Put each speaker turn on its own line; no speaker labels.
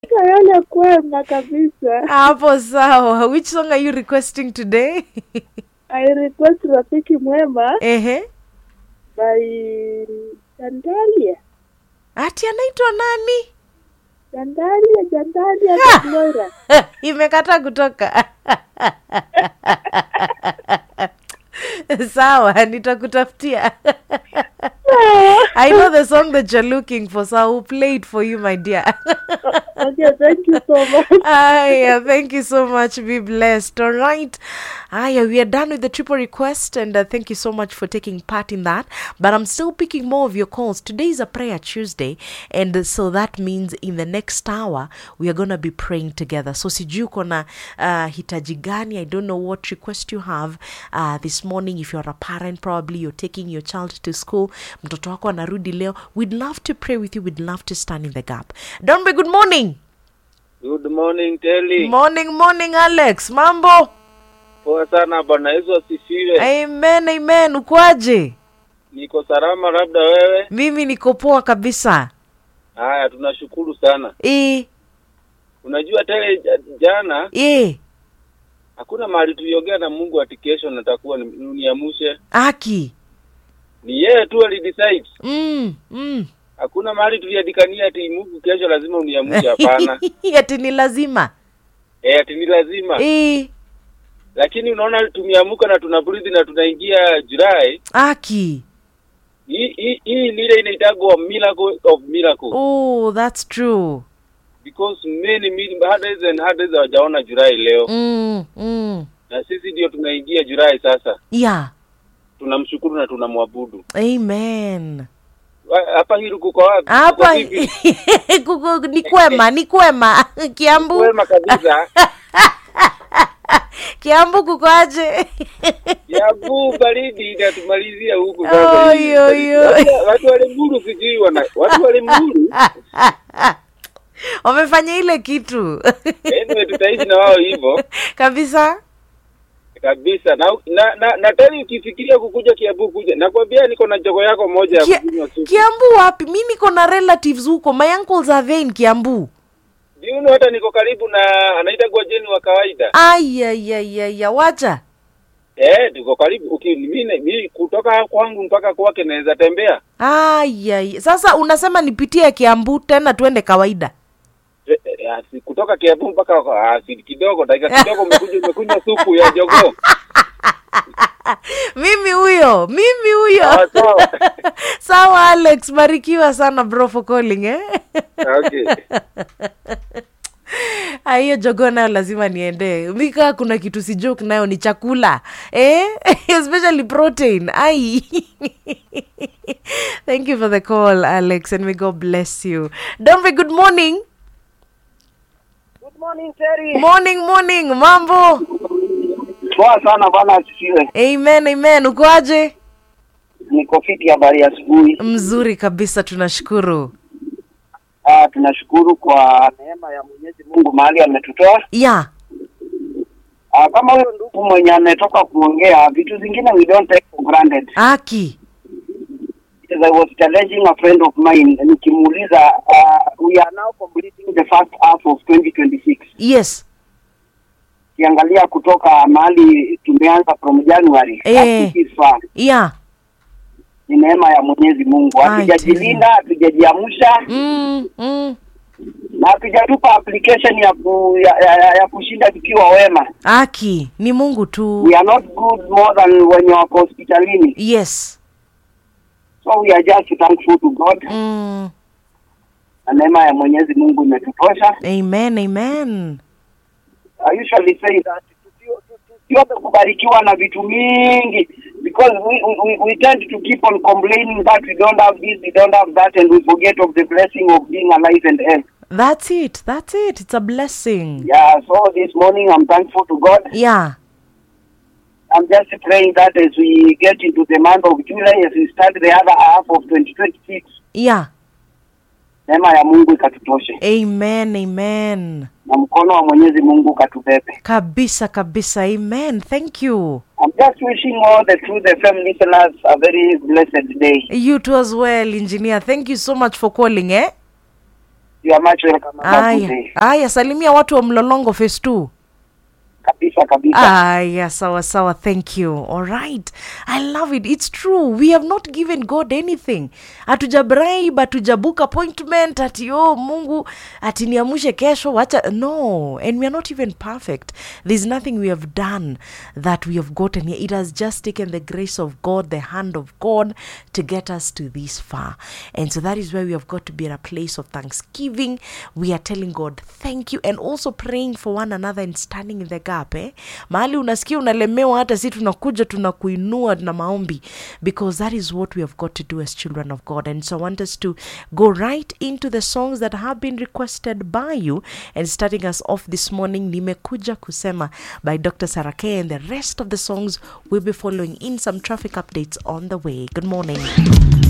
Kayole kwema kabisa.
hapo sawa which song are you requesting today
I request rafiki mwema
ehe
by Jandalia.
ati anaitwa nani
Jandalia, Jandalia
Ah!
Moira.
imekata kutoka sawa nitakutafutia i know the song that you're looking for so i will play it for you my dear
Okay, thank you so much.
Aya, thank you so much. Be blessed. All right. Aya, we are done with the triple request, and uh, thank you so much for taking part in that. But I'm still picking more of your calls. Today is a prayer Tuesday, and uh, so that means in the next hour we are gonna be praying together. So sijui uko na uh, hitaji gani? I don't know what request you have uh, this morning. If you're a parent, probably you're taking your child to school. Mtoto wako anarudi leo. We'd love to pray with you. We'd love to stand in the gap. Dombe, good morning.
Good morning Telly.
Morning, morning, Alex. Mambo?
Poa sana bwana, Yesu asifiwe.
Amen, amen. Ukwaje?
Niko salama, labda wewe?
Mimi niko poa kabisa.
Haya, tunashukuru sana.
E,
Unajua Telly, ja- jana
e,
hakuna mahali tuliongea na Mungu ati kesho natakuwa ni- niamshe.
aki.
Ni yeye tu alidecide.
Mm, mm.
Hakuna mahali tuliandikania ati Mungu kesho lazima uniamshe, hapana.
Ati ni lazima.
eh, ati ni lazima.
E,
Lakini unaona tumeamuka na tuna breathe na tunaingia Julai.
aki.
Hii hii hii ni ile inaitagwa miracle of miracle
Oh, that's true.
because many many hundreds and hundreds hawajaona Julai leo.
Mm, mm.
na sisi ndio tunaingia Julai sasa.
Yeah.
Tunamshukuru na tunamwabudu.
Amen.
Wa- Hapa hili kuko wapi?
Hapa
Kuko vipi?
kuko ni kwema, ni kwema. Kiambu,
Kwema kabisa.
Kiambu kuko aje?
Yabu baridi inatumalizia huku
Oi,
sasa. hivi.
oi, oi.
Watu- Watu wale mburu sijui wana watu wale mburu.
Wamefanya ile kitu.
Anyway tutaishi na wao hivyo
Kabisa.
kabisa. Na na na, na tena ukifikiria kukuja Kiambu kuja. Nakwambia niko na jogo yako moja ya
Kia-
kunywa supu.
Kiambu wapi? Mi niko na relatives huko. My uncles are there in Kiambu.
Ndio you know, hata niko karibu na anaita Gwajeni wa kawaida.
Ayayayaya, wacha.
Eh, tuko karibu. Uki mimi mimi kutoka kwangu mpaka kwake naweza tembea.
Ayay. Sasa unasema nipitie Kiambu tena tuende kawaida.
Eh, eh, asi- kutoka Kiambu mpaka ah, si kidogo dakika kidogo umekuja umekunywa supu ya jogoo.
Mimi huyo, mimi huyo.
Sawa sawa.
Sawa Alex, barikiwa sana bro for calling eh.
Okay.
Ah, hiyo jogoo nayo lazima niende mika kuna kitu si joke nayo ni chakula eh? especially protein ai thank you for the call alex and may god bless you dombe good morning
Good morning Terry.
morning morning mambo
Poa sana bwana asifiwe.
amen amen ukoaje
Niko fiti habari ya asubuhi.
mzuri kabisa tunashukuru
Ah, tunashukuru kwa neema ya Mwenyezi Mungu mahali ametutoa.
ya
Ah, kama huyo ndugu mwenye ametoka kuongea vitu zingine we don't take for granted.
aki
As I was challenging a friend of mine nikimuuliza uh, we are now completing the first half of 2026.
yes
Kiangalia kutoka mahali tumeanza from January.
Eh.
That is far.
ya
Ni neema ya Mwenyezi Mungu.
Ai,
Hatujajilinda, hatujajiamsha.
mm, mm.
na hatujatupa application ya, ku, ya, ya, ya, ya kushinda tukiwa wema.
aki ni mungu tu
We are not good more than wenye wako hospitalini,
yes
so we are just thankful to God
mm.
na neema ya Mwenyezi Mungu imetutosha.
amen amen
I usually say that tusio- tu- tusiombe kubarikiwa na vitu mingi because we, we, we tend to keep on complaining that we don't have this, we don't have that and we forget of the blessing of being alive and health.
That's it. That's it. It's a blessing.
Yeah, so this morning I'm thankful to God.
Yeah.
I'm just praying that as we get into the month of July, as we start the other half of 2026,
Yeah.
neema ya Mungu ikatutoshe
Amen. Amen.
na mkono wa Mwenyezi Mungu ukatubebe.
Kabisa kabisa. Amen. Thank you.
I'm just wishing all the Truth FM listeners a very blessed day.
You too as well, engineer. Thank you so much for calling, eh?
you are much welcome. Have a good
aya
day.
aya salimia watu wa mlolongo face two
Kabisa kabisa.
aya sawa sawa thank you all right i love it it's true we have not given god anything hatuja bribe hatuja book appointment ati oh mungu ati niamushe kesho wacha no and we are not even perfect there's nothing we have done that we have gotten here it has just taken the grace of god the hand of god to get us to this far and so that is where we have got to be at a place of thanksgiving we are telling god thank you and also praying for one another and standing in the gap eh? mahali unasikia unalemewa hata si tunakuja tunakuinua na maombi because that is what we have got to do as children of god and so i want us to go right into the songs that have been requested by you and starting us off this morning nimekuja kusema by dr sarake and the rest of the songs will be following in some traffic updates on the way good morning